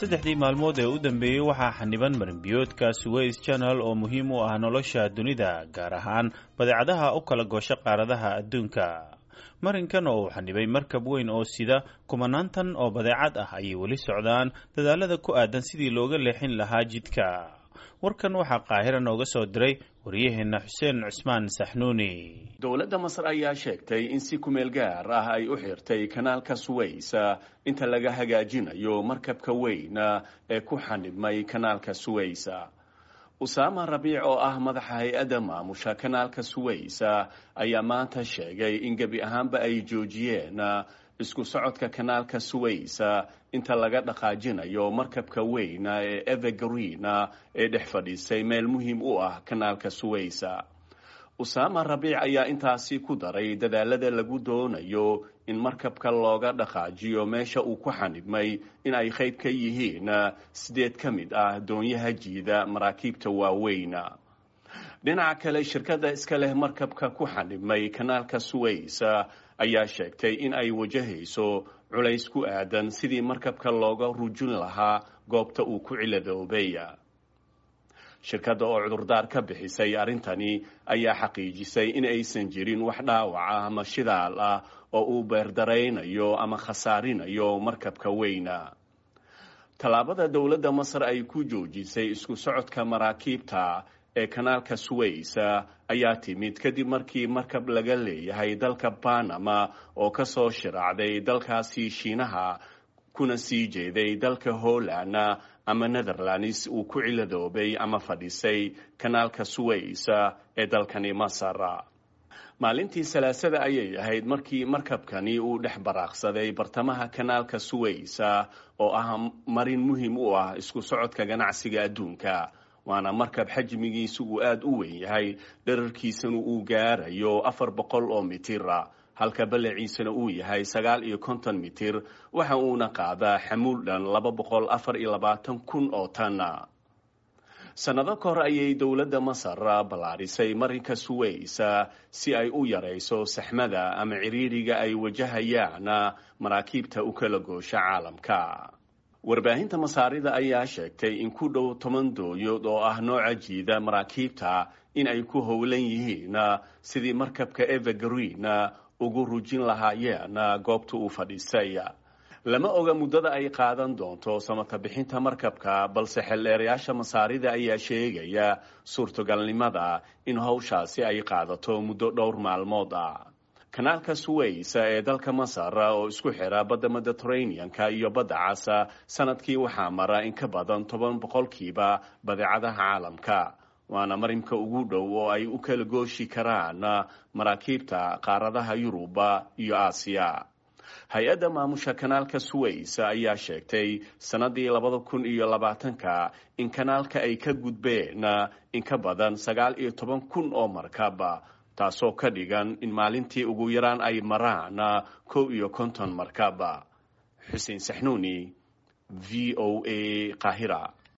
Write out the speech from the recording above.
saddexdii maalmood ee u dambeeyey waxaa xaniban marinbiyoodka suweys janal oo muhiim u ah nolosha dunida gaar ahaan badeecadaha u kala goosho qaaradaha adduunka marinkan oo uu xanibay markab weyn oo sida kumanaantan oo badeecad ah ayay weli socdaan dadaalada ku aadan sidii looga leexin lahaa jidka warkan waxaa qaahira nooga soo diray waryaheena xuseen cusmaan saxnuuni dowladda masar ayaa sheegtay in si kumeel gaar ah ay u xirtay kanaalka suweys inta laga hagaajinayo markabka weyn ee ku xanibmay kanaalka suweys usaama rabiic oo ah madaxa hay-adda maamusha kanaalka suweys ayaa maanta sheegay in gebi ahaanba ay joojiyeen isku socodka kanaalka suweys inta laga dhaqaajinayo markabka weyn ee evergreen ee dhex fadhiisay meel muhiim u ah kanaalka suweys usaama rabiic ayaa intaasi ku daray dadaalada lagu doonayo in markabka looga dhaqaajiyo meesha uu ku xanibmay in ay qayb ka yihiin sideed ka mid ah doonyaha jiida maraakiibta waaweyn dhinaca kale shirkadda iska leh markabka ku xanibmay kanaalka suweys ayaa sheegtay in ay wajahayso culays ku aadan sidii markabka looga rujin lahaa goobta uu ku ciladoobay shirkadda oo cudurdaar ka bixisay arrintani ayaa xaqiijisay in aysan jirin wax dhaawac ah ama shidaal ah oo uu beerdaraynayo ama khasaarinayo markabka weyna tallaabada dowladda masar ay ku joojisay isku socodka maraakiibta ee kanaalka suweys ayaa timid kadib markii markab laga leeyahay dalka banama oo ka soo shiraacday dalkaasi shiinaha kuna sii jeeday dalka holland ama netherlands uu ku ciladoobay ama fadhisay kanaalka suweys ee dalkani masar maalintii salaasada ayay ahayd markii markabkani uu dhex baraaqsaday bartamaha kanaalka suweys oo ah marin muhiim u ah isku socodka ganacsiga adduunka waana markab xajmigiisu uu aada u weyn yahay dherarkiisana uu gaarayo afar boqol oo mitir halka ballaciisana uu yahay sagaal iyo konton mitir waxa uuna qaadaa xamuul dhan laba boqol afar iyo labaatan kun oo tan sannado ka hor ayay dowladda masar ballaarisay marinka suweys si ay u yarayso saxmada ama ciriiriga ay wajahayaan maraakiibta u kala goosha caalamka warbaahinta masaarida ayaa sheegtay in ku dhow toban dooyood oo ah nooca jiida maraakiibta in ay ku howlan yihiin sidii markabka evergreen ugu rujin lahaayeen goobta uu fadhiisay lama oga muddada ay qaadan doonto samata bixinta markabka balse xeldheerayaasha masaarida ayaa sheegaya suurtogalnimada in howshaasi ay qaadato muddo dhowr maalmood ah kanaalka suweys ee dalka masar oo isku xira badda mediterranean-ka iyo badda cas sanadkii waxaa mara in ka badan toban boqolkiiba badeecadaha caalamka waana marinka ugu dhow oo ay u kala gooshi karaan maraakiibta qaaradaha yuruba iyo aasiya hay-adda maamusha kanaalka suweys ayaa sheegtay sannadii labada kun iyo labaatanka in kanaalka ay ka gudbeen in ka badan sagaal iyo toban kun oo markab taasoo ka dhigan in maalintii ugu yaraan ay maraan kow iyo konton markab xuseen saxnuuni v o a qaahira